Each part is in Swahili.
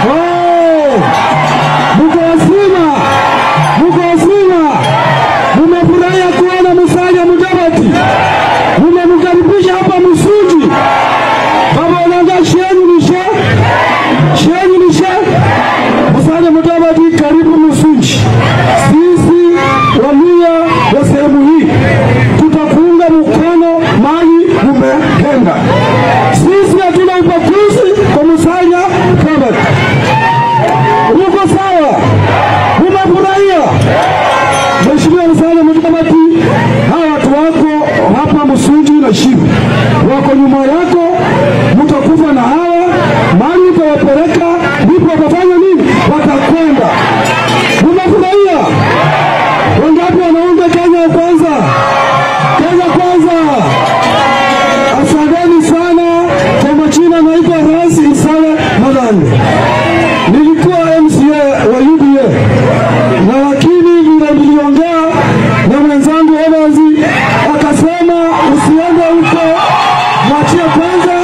Oh! Mko wazima, mko wazima, mmefurahia kuona Musalia Mudavadi, mmemkaribisha hapa Msuji. Baba Olanga, sheni nishe, sheni nishe. Musalia Mudavadi, karibu Msuji. Sisi Waluya wa sehemu hii tutakuunga mkono mali umependa. Sisi hatuna ubaguzi kwa Musalia Mudavadi. Uko sawa? Umefurahia? Mheshimiwa Musalia Mudavadi, hawa watu wako hapa Msuji na Shiru wako nyuma yako, mtakufa na hawa mali utawapeleka, ndipo watafanya nini? Watakwenda. Umefurahia? Wangapi wanaunga Kenya kwanza? Kenya kwanza! Asanteni sana. Kwa majina naitwa Ras Isaya Madhani, nilikuwa MCA wa UDA na lakini vile niliongea na mwenzangu Evans akasema usiende huko, mwachie kwanza.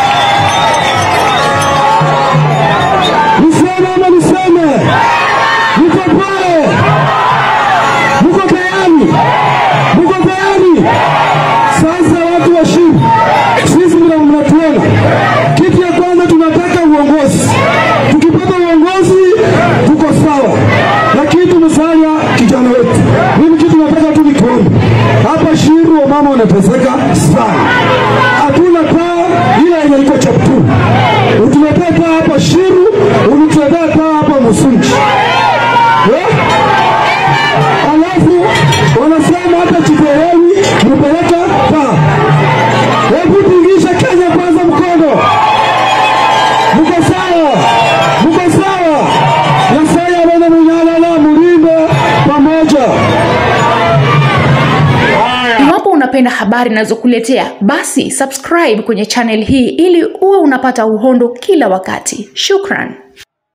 Niseme ama niseme? Niko pale, mko tayari? Mko tayari? Sasa watu wa Shiru, sisi vile mnatuona, kitu ya kwanza tunataka uongozi. Tukipata uongozi tuko sawa, lakini tumesanya kijana wetu. Mimi kitu nataka tu nikuombe hapa Shiru, wamama wanateseka sana, hatuna paa ile yenye iko Cheptoo. Utuletee paa hapa Shiru, unituletee paa hapa Musunji eh? Alafu wanasema hata Chipeweni mpeleka paa. Hebu tingisha Kenya kwanza mkono. Mko sawa? Mko sawa? Nyasaye abone munyalala mulinde pamoja. Iwapo unapenda habari ninazokuletea basi subscribe kwenye channel hii ili uwe unapata uhondo kila wakati. Shukran.